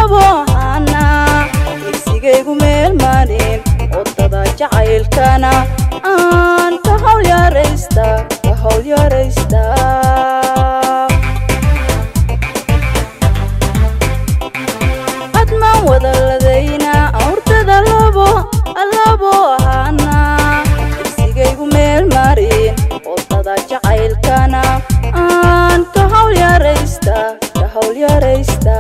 labo hana igsigaygu meel marin wadada jacaylkana aan ka hawl yaraysta ka hawl yaraysta hadmaan wadaladayna awrtada labo labo hana igsigaygu meel marin wadada jacaylkana aan ka hawl yaraysta ka hawl yaraysta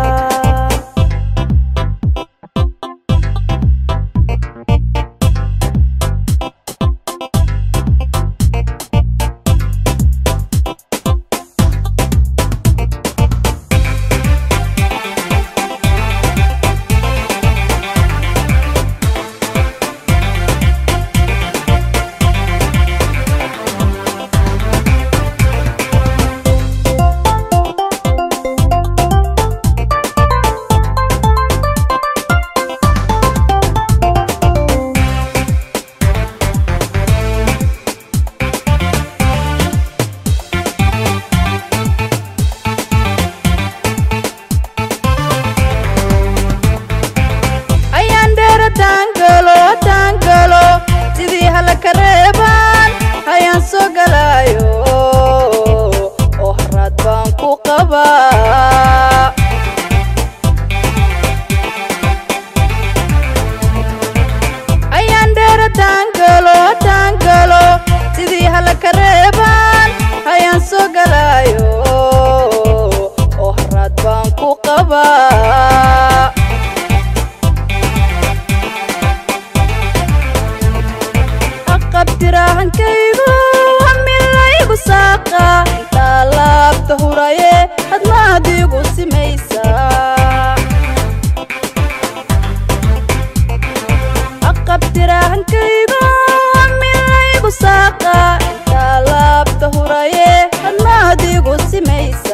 ayaan dheera taangalo taangalo sidii hala ka reebaan hayaan soo galaayo oo haraad baan ku qabaa ayaan dheera taangalo taangalo sidii hala ka reebaan hayaan soo galaayo oo haraad baan ku qabaa aqabtiraahankaygu hamilaygu saaqa intaa laabta huraye hadmaadigu simaysa aqabtiraahankaygu hamilaygu saaqa intaa laabta huraye hadmaadigu simaysa